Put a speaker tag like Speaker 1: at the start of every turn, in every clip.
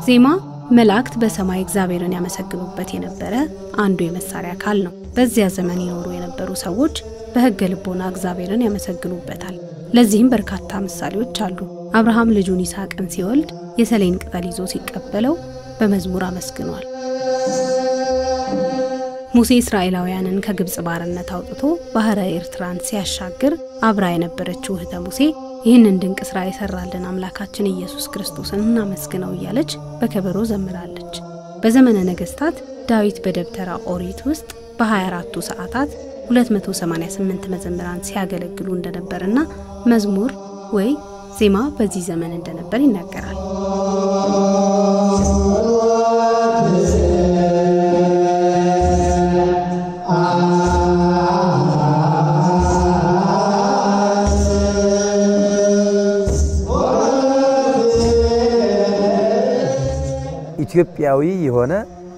Speaker 1: ዜማ መላእክት በሰማይ እግዚአብሔርን ያመሰግኑበት የነበረ አንዱ የመሳሪያ አካል ነው። በዚያ ዘመን ይኖሩ የነበሩ ሰዎች በሕገ ልቦና እግዚአብሔርን ያመሰግኑበታል። ለዚህም በርካታ ምሳሌዎች አሉ። አብርሃም ልጁን ይስሐቅን ሲወልድ የሰሌን ቅጠል ይዞ ሲቀበለው በመዝሙር አመስግኗል። ሙሴ እስራኤላውያንን ከግብፅ ባርነት አውጥቶ ባህረ ኤርትራን ሲያሻግር አብራ የነበረችው እህተ ሙሴ ይህንን ድንቅ ሥራ የሰራልን አምላካችን ኢየሱስ ክርስቶስን እናመስግነው እያለች በከበሮ ዘምራለች። በዘመነ ነገሥታት ዳዊት በደብተራ ኦሪት ውስጥ በ24ቱ ሰዓታት 288 መዘምራን ሲያገለግሉ እንደነበርና መዝሙር ወይ ዜማ በዚህ ዘመን እንደነበር ይናገራል።
Speaker 2: ኢትዮጵያዊ የሆነ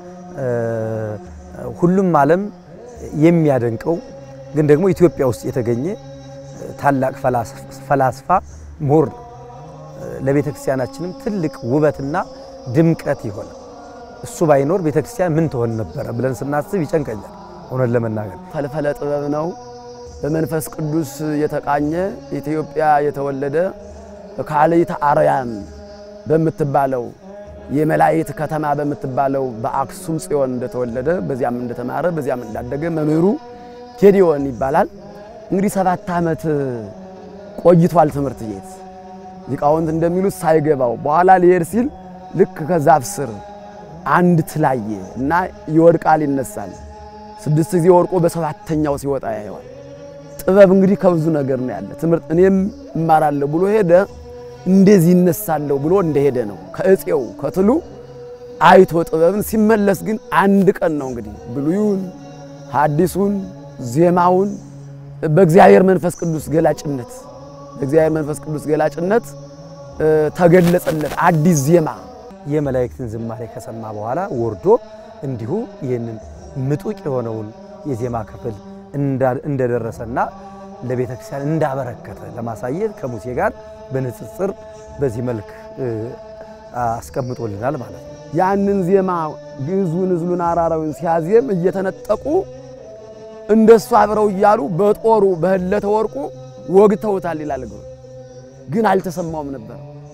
Speaker 2: ሁሉም ዓለም የሚያደንቀው ግን ደግሞ ኢትዮጵያ ውስጥ የተገኘ ታላቅ ፈላስፋ ምሁር ነው። ለቤተ ክርስቲያናችንም ትልቅ ውበትና ድምቀት የሆነ እሱ ባይኖር ቤተ ክርስቲያን ምን ትሆን ነበረ ብለን ስናስብ ይጨንቀኛል። እውነት ለመናገር
Speaker 3: ፈልፈለ ጥበብ ነው። በመንፈስ ቅዱስ የተቃኘ ኢትዮጵያ የተወለደ ካልይተ አርያም በምትባለው የመላእክት ከተማ በምትባለው በአክሱም ጽዮን እንደተወለደ በዚያም እንደተማረ በዚያም እንዳደገ መምህሩ ጌዲዮን ይባላል። እንግዲህ ሰባት ዓመት ቆይቷል ትምህርት ቤት። ሊቃውንት እንደሚሉት ሳይገባው በኋላ ሊሄድ ሲል ልክ ከዛፍ ስር አንድ ትላየ እና ይወድቃል፣ ይነሳል። ስድስት ጊዜ ወድቆ በሰባተኛው ሲወጣ ያየዋል። ጥበብ እንግዲህ ከብዙ ነገር ነው ያለ። ትምህርት እኔም እማራለሁ ብሎ ሄደ እንደዚህ ይነሳለሁ ብሎ እንደሄደ ነው። ከእፄው ከትሉ አይቶ ጥበብን ሲመለስ ግን አንድ ቀን ነው እንግዲህ ብሉዩን፣ ሐዲሱን፣ ዜማውን በእግዚአብሔር መንፈስ ቅዱስ ገላጭነት በእግዚአብሔር መንፈስ ቅዱስ ገላጭነት ተገለጸለት አዲስ ዜማ።
Speaker 2: የመላእክትን ዝማሬ ከሰማ በኋላ ወርዶ እንዲሁ ይህንን ምጡቅ የሆነውን የዜማ ክፍል እንደደረሰና ለቤተ ክርስቲያን እንዳበረከተ ለማሳየት ከሙሴ ጋር በንጽጽር በዚህ መልክ አስቀምጦልናል ማለት ነው።
Speaker 3: ያንን ዜማ ግዕዙን፣ ዕዝሉን፣ አራራዊን ሲያዜም እየተነጠቁ እንደሱ አብረው እያሉ በጦሩ በህለተ ወርቁ ወግተውታል ይላል። ግን አልተሰማውም ነበር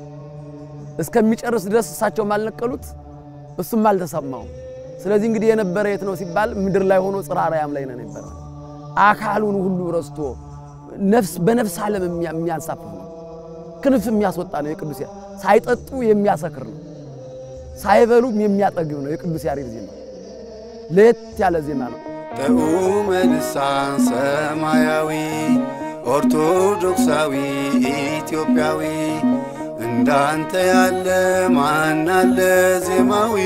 Speaker 3: እስከሚጨርስ ድረስ እሳቸውም አልነቀሉት፣ እሱም አልተሰማውም። ስለዚህ እንግዲህ የነበረ የት ነው ሲባል ምድር ላይ ሆኖ ጽርሐ አርያም ላይ ነው የነበረ። አካሉን ሁሉ ረስቶ ነፍስ በነፍስ ዓለም የሚያንሳፍፍ ነው። ክንፍ የሚያስወጣ ነው። የቅዱስ ሳይጠጡ የሚያሰክር ነው። ሳይበሉም የሚያጠግብ ነው። የቅዱስ ያሬድ ዜማ ለየት ያለ ዜማ ነው።
Speaker 4: ጥዑመ ልሳን ሰማያዊ ኦርቶዶክሳዊ ኢትዮጵያዊ እንዳንተ ያለ ማን አለ ዜማዊ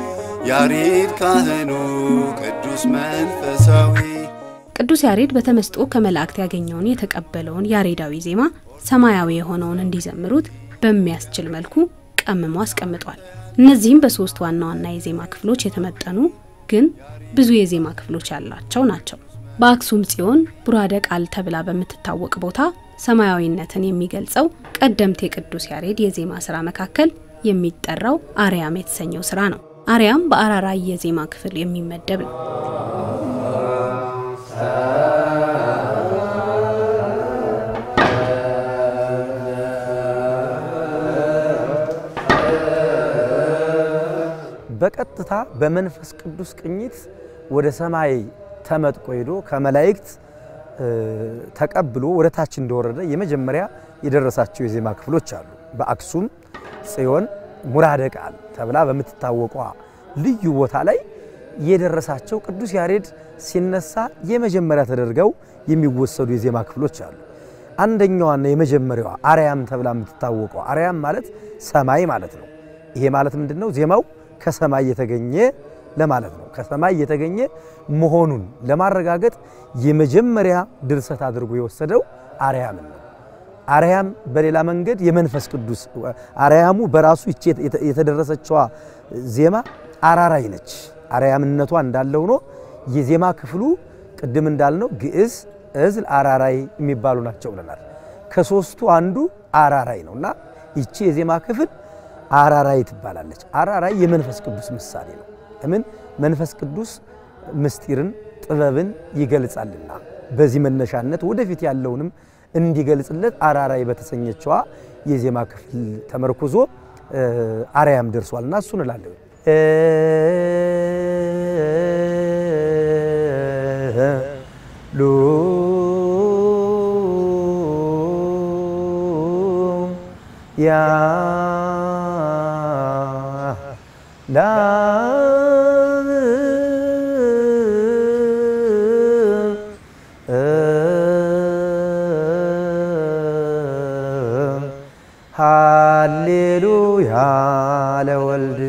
Speaker 4: ያሬድ ካህኑ ቅዱስ መንፈሳዊ
Speaker 1: ቅዱስ ያሬድ በተመስጦ ከመላእክት ያገኘውን የተቀበለውን ያሬዳዊ ዜማ ሰማያዊ የሆነውን እንዲዘምሩት በሚያስችል መልኩ ቀምሞ አስቀምጧል። እነዚህም በሶስት ዋና ዋና የዜማ ክፍሎች የተመጠኑ ግን ብዙ የዜማ ክፍሎች ያላቸው ናቸው። በአክሱም ጽዮን ቡራደ ቃል ተብላ በምትታወቅ ቦታ ሰማያዊነትን የሚገልጸው ቀደምት የቅዱስ ያሬድ የዜማ ስራ መካከል የሚጠራው አርያም የተሰኘው ስራ ነው። አርያም በአራራይ የዜማ ክፍል የሚመደብ ነው።
Speaker 2: በቀጥታ በመንፈስ ቅዱስ ቅኝት ወደ ሰማይ ተመጥቆ ሄዶ ከመላእክት ተቀብሎ ወደ ታች እንደወረደ የመጀመሪያ የደረሳቸው የዜማ ክፍሎች አሉ። በአክሱም ጽዮን ሙራደ ቃል ተብላ በምትታወቋ ልዩ ቦታ ላይ የደረሳቸው ቅዱስ ያሬድ ሲነሳ የመጀመሪያ ተደርገው የሚወሰዱ የዜማ ክፍሎች አሉ። አንደኛዋና የመጀመሪያዋ አርያም ተብላ የምትታወቀው አርያም ማለት ሰማይ ማለት ነው። ይሄ ማለት ምንድን ነው? ዜማው ከሰማይ የተገኘ ለማለት ነው። ከሰማይ የተገኘ መሆኑን ለማረጋገጥ የመጀመሪያ ድርሰት አድርጎ የወሰደው አርያምን ነው። አርያም በሌላ መንገድ የመንፈስ ቅዱስ አርያሙ በራሱ ይቺ የተደረሰችዋ ዜማ አራራይ ነች። አርያምነቷ እንዳለ ሆኖ የዜማ ክፍሉ ቅድም እንዳልነው ግዕዝ፣ ዕዝል፣ አራራይ የሚባሉ ናቸው ብለናል። ከሶስቱ አንዱ አራራይ ነው እና ይቺ የዜማ ክፍል አራራይ ትባላለች። አራራይ የመንፈስ ቅዱስ ምሳሌ ነው። ለምን መንፈስ ቅዱስ ምስጢርን ጥበብን ይገልጻልና በዚህ መነሻነት ወደፊት ያለውንም እንዲገልጽለት አራራይ በተሰኘችዋ የዜማ ክፍል ተመርኩዞ አርያም ደርሷልና እሱን እላለሁ። ሉ ያ ላ ሃሌሉያ ለወልድ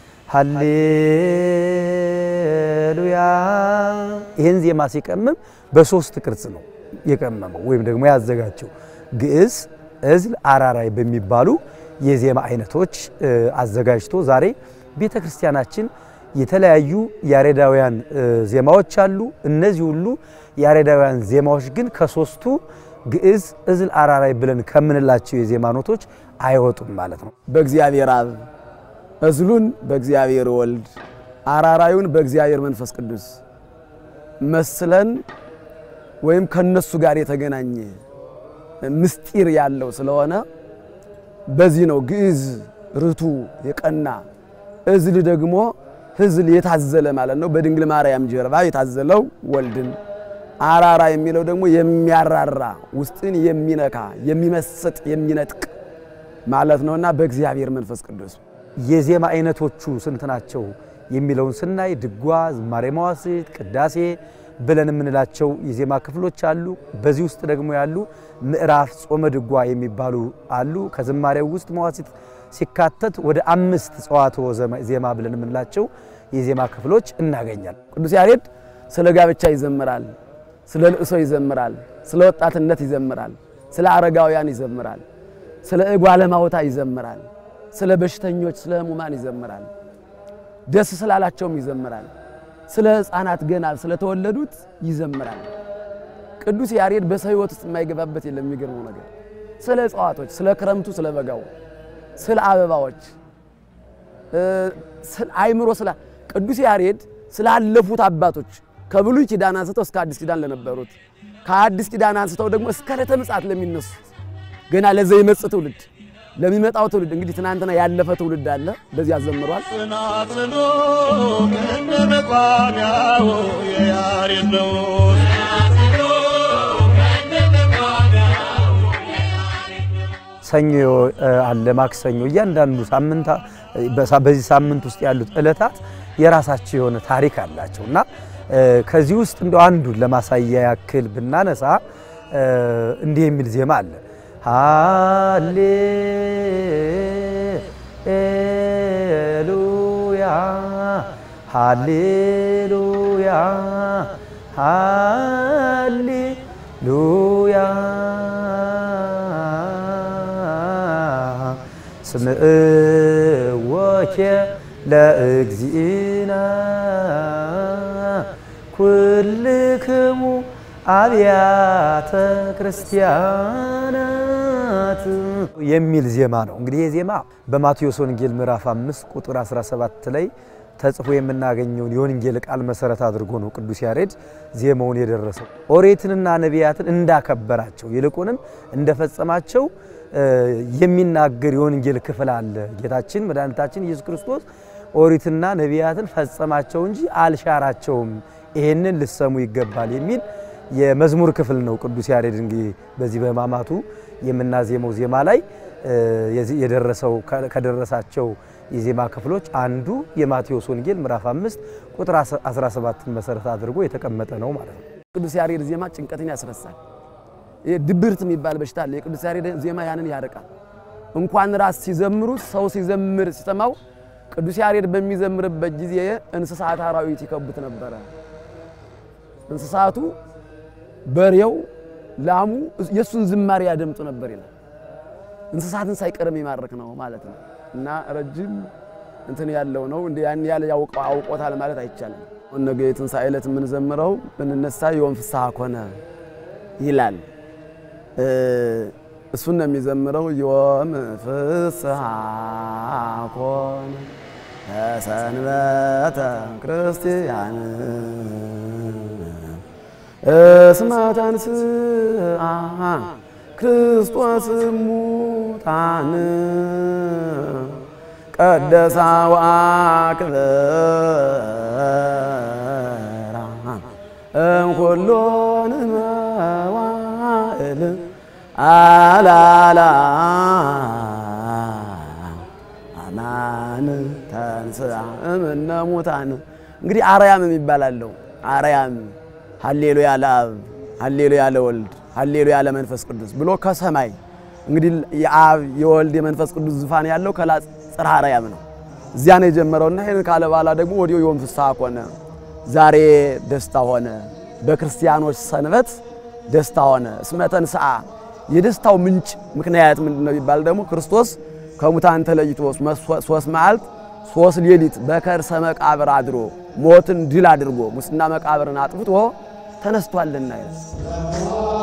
Speaker 2: ሃሌሉያ። ይህን ዜማ ሲቀምም በሶስት ቅርጽ ነው የቀመመው ወይም ደግሞ ያዘጋጀው ግዕዝ፣ እዝል፣ አራራይ በሚባሉ የዜማ አይነቶች አዘጋጅቶ ዛሬ ቤተ ክርስቲያናችን የተለያዩ ያሬዳውያን ዜማዎች አሉ። እነዚህ ሁሉ ያሬዳውያን ዜማዎች ግን ከሶስቱ ግዕዝ፣ እዝል፣ አራራይ ብለን ከምንላቸው የዜማ ኖቶች አይወጡም ማለት ነው።
Speaker 3: በእግዚአብሔር አብ እዝሉን በእግዚአብሔር ወልድ አራራዩን በእግዚአብሔር መንፈስ ቅዱስ መስለን ወይም ከነሱ ጋር የተገናኘ ምስጢር ያለው ስለሆነ በዚህ ነው ግዕዝ ርቱ የቀና እዝል ደግሞ ህዝል የታዘለ ማለት ነው። በድንግል ማርያም ጀርባ የታዘለው ወልድን አራራ የሚለው ደግሞ የሚያራራ ውስጥን የሚነካ የሚመስጥ የሚነጥቅ ማለት ነውና በእግዚአብሔር መንፈስ ቅዱስ
Speaker 2: የዜማ አይነቶቹ ስንት ናቸው የሚለውን ስናይ ድጓ፣ ዝማሬ መዋሥዕት፣ ቅዳሴ ብለን የምንላቸው የዜማ ክፍሎች አሉ። በዚህ ውስጥ ደግሞ ያሉ ምዕራፍ፣ ጾመ ድጓ የሚባሉ አሉ። ከዝማሬው ውስጥ መዋሥዕት ሲካተት ወደ አምስት ጸዋትወ ዜማ ብለን የምንላቸው የዜማ ክፍሎች እናገኛለን።
Speaker 3: ቅዱስ ያሬድ ስለ ጋብቻ ይዘምራል፣ ስለ ልእሶ ይዘምራል፣ ስለ ወጣትነት ይዘምራል፣ ስለ አረጋውያን ይዘምራል፣ ስለ እጓለ ማውታ ይዘምራል፣ ስለ በሽተኞች፣ ስለ ሕሙማን ይዘምራል፣ ደስ ስላላቸውም ይዘምራል፣ ስለ ሕፃናት ገና ስለተወለዱት ይዘምራል። ቅዱስ ያሬድ በሰው ሕይወት ውስጥ የማይገባበት የለም። የሚገርመው ነገር ስለ እጽዋቶች፣ ስለ ክረምቱ፣ ስለ በጋው፣ ስለ አበባዎች አይምሮ ስላ ቅዱስ ያሬድ ስላለፉት አባቶች ከብሉይ ኪዳን አንስተው እስከ አዲስ ኪዳን ለነበሩት ከአዲስ ኪዳን አንስተው ደግሞ እስከ ዕለተ ምጽአት ለሚነሱት ገና ለዘይመጽእ ትውልድ ለሚመጣው ትውልድ እንግዲህ ትናንትና ያለፈ ትውልድ አለ። በዚህ አዘምሯል።
Speaker 5: ጽናጽኑ እንደ መቋሚያው የያሬድ ነው።
Speaker 2: ሰኞ አለ፣ ማክሰኞ፣ እያንዳንዱ ሳምንት በዚህ ሳምንት ውስጥ ያሉት ዕለታት የራሳቸው የሆነ ታሪክ አላቸው እና ከዚህ ውስጥ እንደው አንዱን ለማሳያ ያክል ብናነሳ እንዲህ የሚል ዜማ አለ። ሃሌሉያ ሃሌሉያ ሃሌሉያ ስምዕወኬ ለእግዚእነ ኩልክሙ አብያተ ክርስቲያናት የሚል ዜማ ነው። እንግዲህ ይህ ዜማ በማቴዎስ ወንጌል ምዕራፍ 5 ቁጥር 17 ላይ ተጽፎ የምናገኘውን የወንጌል ቃል መሰረት አድርጎ ነው ቅዱስ ያሬድ ዜማውን የደረሰው። ኦሪትንና ነቢያትን እንዳከበራቸው ይልቁንም እንደፈጸማቸው የሚናገር የወንጌል ክፍል አለ። ጌታችን መድኃኒታችን ኢየሱስ ክርስቶስ ኦሪትና ነቢያትን ፈጸማቸው እንጂ አልሻራቸውም፣ ይሄንን ልሰሙ ይገባል የሚል የመዝሙር ክፍል ነው። ቅዱስ ያሬድ እንግዲህ በዚህ በሕማማቱ የምናዜመው ዜማ ላይ የደረሰው ከደረሳቸው የዜማ ክፍሎች አንዱ የማቴዎስ ወንጌል ምዕራፍ 5 ቁጥር 17ን መሰረት አድርጎ የተቀመጠ ነው ማለት ነው።
Speaker 3: ቅዱስ ያሬድ ዜማ ጭንቀትን ያስረሳል። ይሄ ድብርት የሚባል በሽታ አለ። የቅዱስ ያሬድ ዜማ ያንን ያርቃል። እንኳን ራስ ሲዘምሩት ሰው ሲዘምር ሲሰማው ቅዱስ ያሬድ በሚዘምርበት ጊዜ እንስሳት አራዊት ይከቡት ነበረ። እንስሳቱ በሬው፣ ላሙ የእሱን ዝማሬ ያደምጡ ነበር ይላል። እንስሳትን ሳይቀርም የሚማርክ ነው ማለት ነው። እና ረጅም እንትን ያለው ነው። እንደ ያን ያለ ያውቀው አውቆታል ማለት አይቻልም። ነገ የትንሣኤ ዕለት የምንዘምረው ብንነሳ የወን ፍስሐ ኮነ ይላል። እሱን ነው የሚዘምረው። ዮም ፍስሐ ኮነ ሰንበተ ክርስቲያን እስመ ተንሥአ ክርስቶስ እሙታን ቀደሳ ወአክብራ እምኩሎን መዋዕል አላላ አማን ተንሥአ እምነ ሙታን። እንግዲህ አርያም የሚባል አለው። አርያም ሀሌሉያ ለአብ ሀሌሉያ ለወልድ ሀሌሉያ ለመንፈስ ቅዱስ ብሎ ከሰማይ እንግዲህ የአብ የወልድ የመንፈስ ቅዱስ ዙፋን ያለው ከላ ጽርሐ አርያም ነው። እዚያ ነው የጀመረውና ይህን ካለ በኋላ ደግሞ ወዲያው ዮም ፍስሐ ኮነ፣ ዛሬ ደስታ ሆነ። በክርስቲያኖች ሰንበት ደስታ ሆነ። እስመ ተንሥአ የደስታው ምንጭ ምክንያት ምንድን ነው ቢባል ደግሞ ክርስቶስ ከሙታን ተለይቶ ሶስት መዓልት ሶስት ሌሊት በከርሰ መቃብር አድሮ ሞትን ድል አድርጎ ሙስና መቃብርን አጥፍቶ ተነስቷልና ይላል።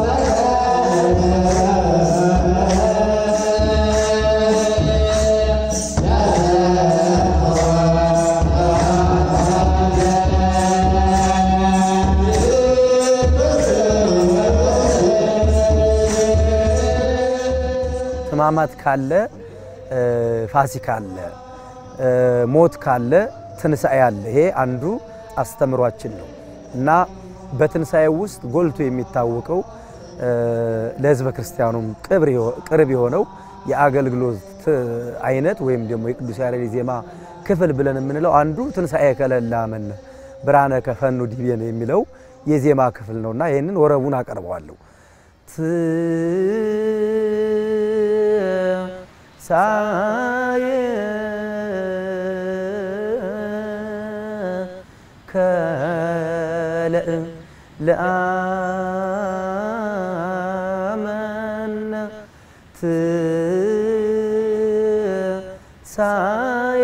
Speaker 2: ሕማማት ካለ ፋሲካ አለ፣ ሞት ካለ ትንሣኤ አለ። ይሄ አንዱ አስተምሯችን ነው እና በትንሣኤ ውስጥ ጎልቶ የሚታወቀው ለሕዝበ ክርስቲያኑም ቅርብ የሆነው የአገልግሎት አይነት ወይም ደግሞ የቅዱስ ያሬድ ዜማ ክፍል ብለን የምንለው አንዱ ትንሣኤ ከለላ መነ ብርሃነ ከፈኑ ዲቤን የሚለው የዜማ ክፍል ነውና ይህንን ወረቡን አቀርበዋለሁ። ትንሣኤ ከለእ ለአመነ ትንሣኤ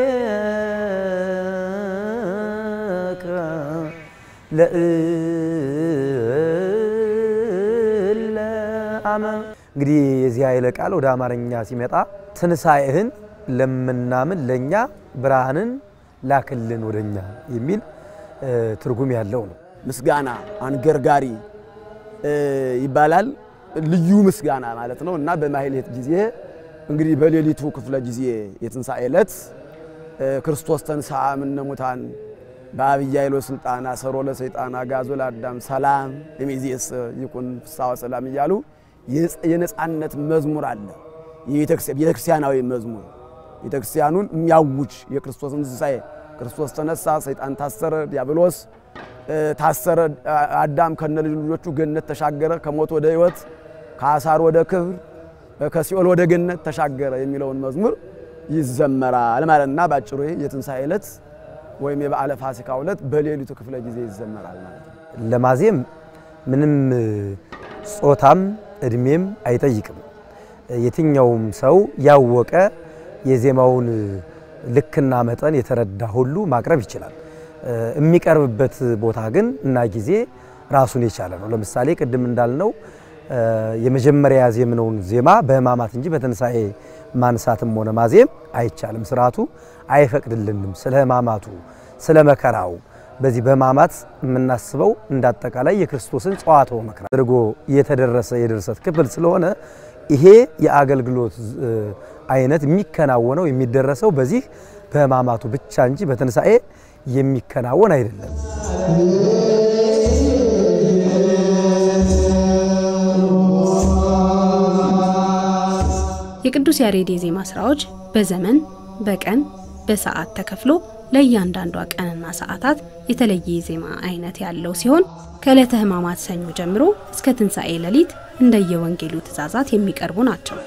Speaker 2: ለእለ አመ እንግዲህ የዚህ ኃይለ ቃል ወደ አማርኛ ሲመጣ ትንሣኤህን ለምናምን ለእኛ ብርሃንን ላክልን ወደኛ የሚል ትርጉም ያለው ነው።
Speaker 3: ምስጋና አንገርጋሪ ይባላል። ልዩ ምስጋና ማለት ነው እና በማሕሌት ጊዜ እንግዲህ በሌሊቱ ክፍለ ጊዜ የትንሣኤ ዕለት ክርስቶስ ተንሥአ እምነ ሙታን በዐቢይ ኃይሎ ስልጣን አሰሮ ለሰይጣን አግዓዞ ለአዳም ሰላም እምይእዜሰ ይኩን ፍስሐ ወሰላም እያሉ የነጻነት መዝሙር አለ። ቤተክርስቲያናዊ መዝሙር ቤተክርስቲያኑን የሚያውጅ የክርስቶስን ትንሣኤ ክርስቶስ ተነሳ፣ ሰይጣን ታሰረ፣ ዲያብሎስ ታሰረ፣ አዳም ከነ ልጆቹ ገነት ተሻገረ፣ ከሞት ወደ ሕይወት፣ ከአሳር ወደ ክብር፣ ከሲኦል ወደ ገነት ተሻገረ የሚለውን መዝሙር ይዘመራል ማለት እና ባጭሩ የትንሣኤ ዕለት ወይም የበዓለ ፋሲካ ዕለት በሌሊቱ ክፍለ ጊዜ ይዘመራል ማለት ነው።
Speaker 2: ለማዜም ምንም ጾታም እድሜም አይጠይቅም። የትኛውም ሰው ያወቀ የዜማውን ልክና መጠን የተረዳ ሁሉ ማቅረብ ይችላል። የሚቀርብበት ቦታ ግን እና ጊዜ ራሱን የቻለ ነው። ለምሳሌ ቅድም እንዳልነው የመጀመሪያ ያዜምነውን ዜማ በሕማማት እንጂ በትንሣኤ ማንሳትም ሆነ ማዜም አይቻልም። ስርዓቱ አይፈቅድልንም። ስለ ሕማማቱ ስለ መከራው በዚህ በሕማማት የምናስበው እንዳጠቃላይ የክርስቶስን ጸዋትወ መከራ አድርጎ የተደረሰ የድርሰት ክፍል ስለሆነ ይሄ የአገልግሎት አይነት የሚከናወነው የሚደረሰው በዚህ በሕማማቱ ብቻ እንጂ በትንሣኤ የሚከናወን አይደለም።
Speaker 1: የቅዱስ ያሬድ የዜማ ስራዎች በዘመን በቀን በሰዓት ተከፍሎ ለእያንዳንዷ ቀንና ሰዓታት የተለየ የዜማ አይነት ያለው ሲሆን ከዕለተ ሕማማት ሰኞ ጀምሮ እስከ ትንሣኤ ሌሊት እንደየወንጌሉ ትእዛዛት የሚቀርቡ ናቸው።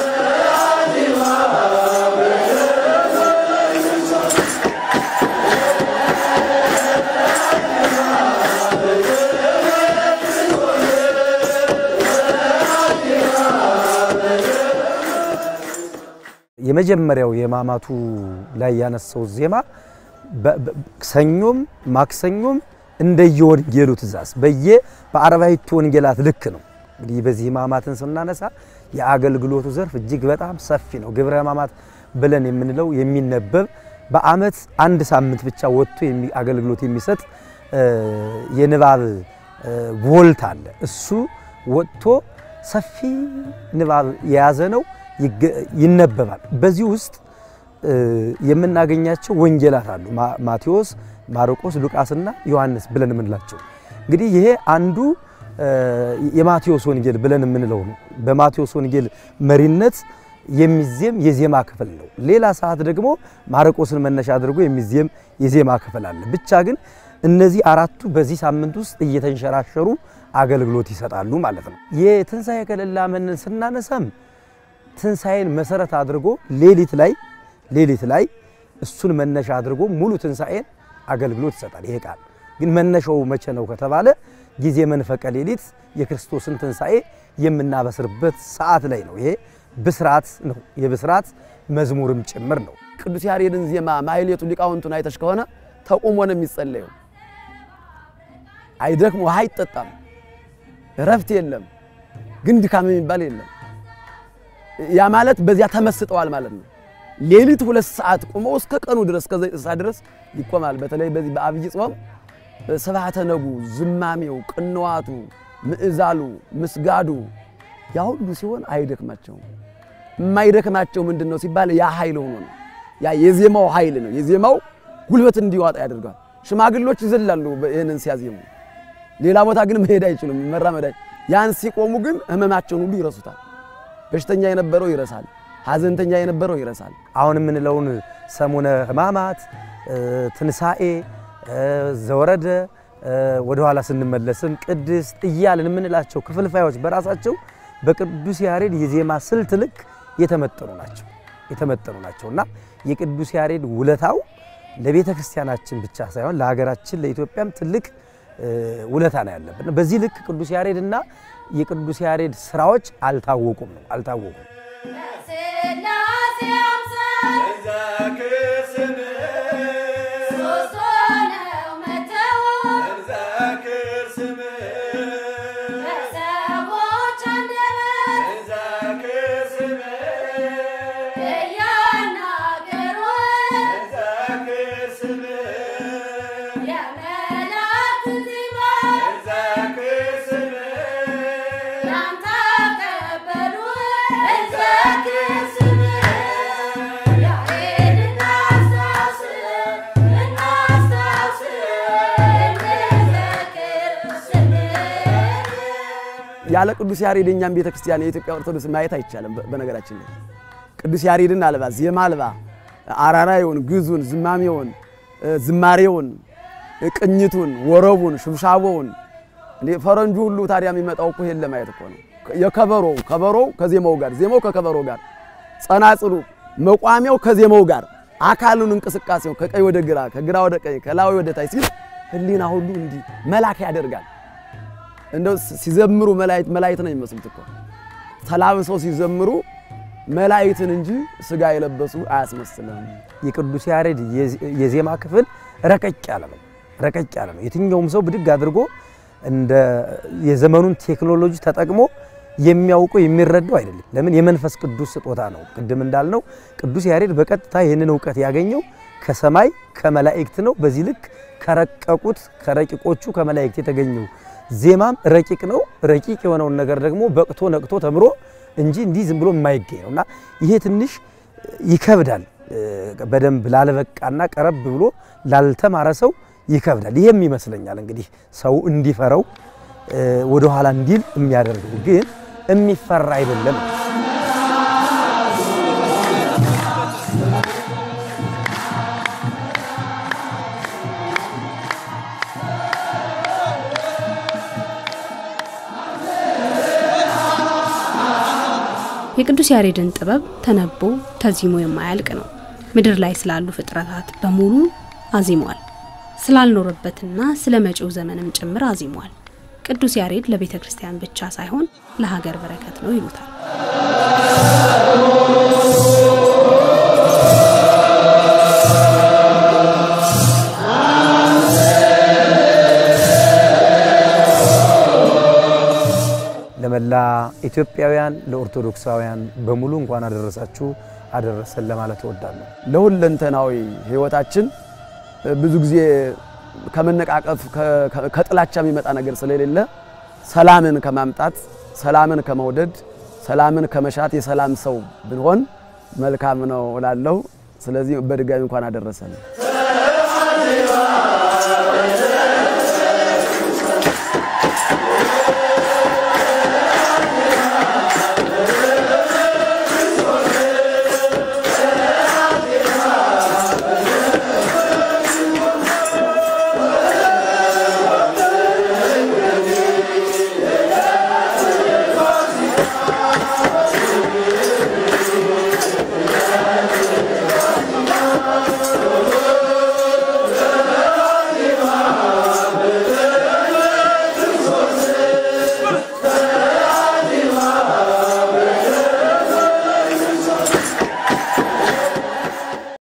Speaker 2: የመጀመሪያው የሕማማቱ ላይ ያነሳው ዜማ ሰኞም ማክሰኞም እንደየወንጌሉ ትእዛዝ በየ በአርባዕቱ ወንጌላት ልክ ነው። እንግዲህ በዚህ ሕማማትን ስናነሳ የአገልግሎቱ ዘርፍ እጅግ በጣም ሰፊ ነው። ግብረ ሕማማት ብለን የምንለው የሚነበብ በዓመት አንድ ሳምንት ብቻ ወጥቶ አገልግሎት የሚሰጥ የንባብ ቮልት አለ። እሱ ወጥቶ ሰፊ ንባብ የያዘ ነው፣ ይነበባል። በዚህ ውስጥ የምናገኛቸው ወንጌላት አሉ። ማቴዎስ፣ ማርቆስ፣ ሉቃስና ዮሐንስ ብለን የምንላቸው እንግዲህ ይሄ አንዱ የማቴዎስ ወንጌል ብለን የምንለው ነው። በማቴዎስ ወንጌል መሪነት የሚዜም የዜማ ክፍል ነው። ሌላ ሰዓት ደግሞ ማርቆስን መነሻ አድርጎ የሚዜም የዜማ ክፍል አለ። ብቻ ግን እነዚህ አራቱ በዚህ ሳምንት ውስጥ እየተንሸራሸሩ አገልግሎት ይሰጣሉ ማለት ነው። የትንሣኤ ከለላ መንን ስናነሳም ትንሣኤን መሰረት አድርጎ ሌሊት ላይ ሌሊት ላይ እሱን መነሻ አድርጎ ሙሉ ትንሣኤን አገልግሎት ይሰጣል። ይሄ ቃል ግን መነሻው መቼ ነው ከተባለ ጊዜ መንፈቀ ሌሊት የክርስቶስን ትንሣኤ የምናበስርበት ሰዓት ላይ ነው። ይሄ ብስራት ነው። የብስራት መዝሙርም ጭምር ነው።
Speaker 3: ቅዱስ ያሬድን ዜማ ማሕሌቱ ሊቃውንቱን አይተሽ ከሆነ ተቁሞ ነው የሚጸለየው። አይደክም፣ ውሃ አይጠጣም፣ እረፍት የለም፣ ግን ድካም የሚባል የለም። ያ ማለት በዚያ ተመስጠዋል ማለት ነው። ሌሊት ሁለት ሰዓት ቁመው እስከ ቀኑ ድረስ እስከ ዘጠኝ ሰዓት ድረስ ይቆማል። በተለይ በዚህ በአብይ ጾም ስብሐተ ነጉ፣ ዝማሜው፣ ቅንዋቱ፣ ምዕዛሉ፣ ምስጋዱ ያ ሁሉ ሲሆን አይደክማቸውም። የማይደክማቸው ምንድን ነው ሲባል ያ ኃይል ሆኖ ነው። ያ የዜማው ኃይል ነው። የዜማው ጉልበት እንዲዋጣ ያደርጋል። ሽማግሎች ይዘላሉ ይህንን ሲያዜሙ፣ ሌላ ቦታ ግን መሄድ አይችሉም፣ መራመድ ያን ሲቆሙ ግን ህመማቸውን ሁሉ ይረሱታል። በሽተኛ የነበረው ይረሳል፣ ሐዘንተኛ የነበረው ይረሳል።
Speaker 2: አሁን የምንለውን ሰሙነ ሕማማት፣ ትንሣኤ፣ ዘወረደ ወደኋላ ስንመለስም ቅድስት እያልን የምንላቸው ክፍልፋዮች በራሳቸው በቅዱስ ያሬድ የዜማ ስልት ልክ የተመጠኑ ናቸው የተመጠኑ ናቸው እና የቅዱስ ያሬድ ውለታው ለቤተ ክርስቲያናችን ብቻ ሳይሆን ለሀገራችን ለኢትዮጵያም ትልቅ ውለታ ነው ያለብን። በዚህ ልክ ቅዱስ ያሬድ እና የቅዱስ ያሬድ ስራዎች አልታወቁም ነው አልታወቁም።
Speaker 3: ያለ ቅዱስ ያሬድ እኛም ቤተ ክርስቲያን የኢትዮጵያ ኦርቶዶክስ ማየት አይቻልም። በነገራችን ላይ ቅዱስ ያሬድን አልባ ዜማ አልባ አራራዩን፣ ግዙን፣ ዝማሜውን፣ ዝማሬውን፣ ቅኝቱን፣ ወረቡን፣ ሽብሻቦውን ፈረንጁ ሁሉ ታዲያ የሚመጣው እኮ ይሄን ለማየት እኮ ነው። የከበሮው ከበሮው ከዜማው ጋር፣ ዜማው ከከበሮው ጋር፣ ጸናጽሉ መቋሚያው ከዜማው ጋር፣ አካሉን እንቅስቃሴው ከቀኝ ወደ ግራ፣ ከግራ ወደ ቀኝ፣ ከላይ ወደ ታች ሲል ህሊና ሁሉ እንዲህ መላክ ያደርጋል። እንደው ሲዘምሩ መላእክት መላእክት ነው የሚመስሉት እኮ ተላብሰው ሲዘምሩ መላእክትን እንጂ ስጋ የለበሱ አያስመስልም።
Speaker 2: የቅዱስ ያሬድ የዜማ ክፍል ረቀቅ ያለ ነው። ረቀቅ ያለ ነው። የትኛውም ሰው ብድግ አድርጎ እንደ የዘመኑን ቴክኖሎጂ ተጠቅሞ የሚያውቀው የሚረዳው አይደለም። ለምን? የመንፈስ ቅዱስ ስጦታ ነው። ቅድም እንዳልነው ቅዱስ ያሬድ በቀጥታ ይህንን እውቀት ያገኘው ከሰማይ ከመላእክት ነው። በዚህ ልክ ከረቀቁት ከረቂቆቹ ከመላእክት የተገኘው ዜማም ረቂቅ ነው። ረቂቅ የሆነውን ነገር ደግሞ በቅቶ ነቅቶ ተምሮ እንጂ እንዲህ ዝም ብሎ የማይገኝ ነው እና ይሄ ትንሽ ይከብዳል። በደንብ ላለበቃና ቀረብ ብሎ ላልተማረ ሰው ይከብዳል። ይሄም ይመስለኛል እንግዲህ ሰው እንዲፈረው ወደኋላ እንዲል የሚያደርገው ግን የሚፈራ አይደለም።
Speaker 1: የቅዱስ ያሬድን ጥበብ ተነቦ ተዚሞ የማያልቅ ነው። ምድር ላይ ስላሉ ፍጥረታት በሙሉ አዚሟል። ስላልኖረበትና ስለ መጪው ዘመንም ጭምር አዚሟል። ቅዱስ ያሬድ ለቤተ ክርስቲያን ብቻ ሳይሆን ለሀገር በረከት ነው ይሉታል።
Speaker 2: ለመላ ኢትዮጵያውያን ለኦርቶዶክሳውያን በሙሉ እንኳን አደረሳችሁ አደረሰን ለማለት እወዳለሁ።
Speaker 3: ለሁለንተናዊ ሕይወታችን ብዙ ጊዜ ከመነቃቀፍ ከጥላቻ የሚመጣ ነገር ስለሌለ ሰላምን ከማምጣት ሰላምን ከመውደድ ሰላምን ከመሻት የሰላም ሰው ብንሆን መልካም ነው እላለሁ። ስለዚህ በድጋሚ እንኳን አደረሰን።